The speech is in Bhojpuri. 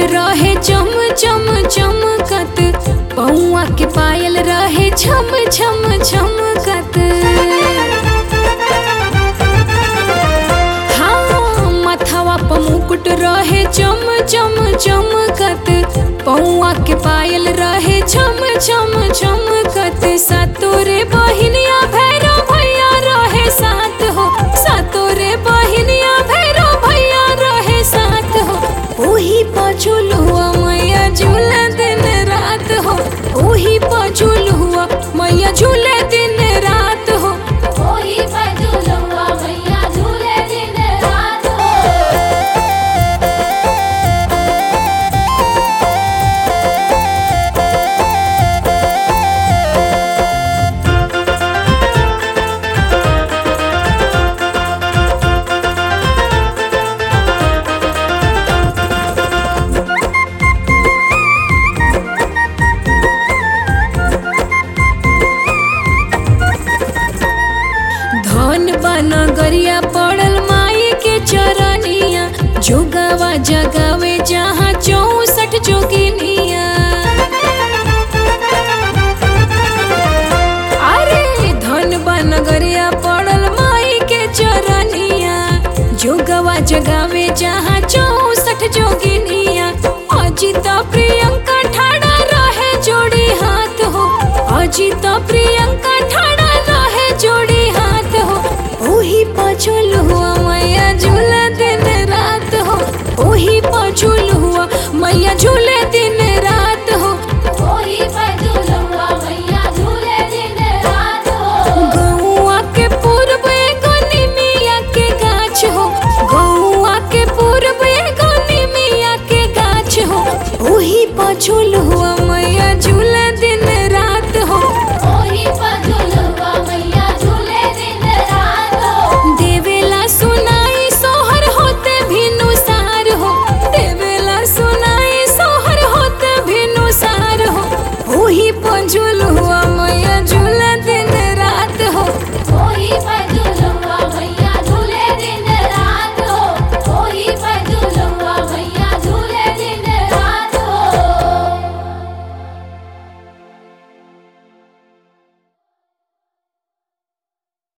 रहे चम चम चमकत पौआ के पायल रहे छम छम छमकत हाँ मथवा पर मुकुट रहे चम चम चमकत पौआ के पायल रहे छम छम छमकत सातोरे बहिनिया भैरव भैया रहे साथ हो सातोरे बहिनिया भैरव भैया रहे साथ हो ओही पछुल हुआ मैया झूला दिन रात हो ओही पछुल हुआ मैया झूले दिन रात हो ओही पर झूलुआ मैया झूले दिन रात हो धन बना गरिया पड़ल माई के चरनिया जोगावा जगावे जहाँ चौसठ जोगिनिया अरे धन बना गरिया पड़ल माई के चरनिया जोगवा जगावे जहाँ चौसठ जोगिनिया अजिता प्रियंका ठाड़ा रहे जोड़ी हाथ हो अजिता प्रियंका ठाड़ा रहे जोड़ी हाथ हो ओही पछुल हुआ मैया झूला दिन रात हो ओही पछुल हुआ मैया झूले दिन रात हो ओही पर झूलुआ मैया झूले दिन रात हो गौआ के पूर्व एगो निमिया के गाछ हो गौआ के पूर्व एगो निमिया के गाछ हो ओही पछुल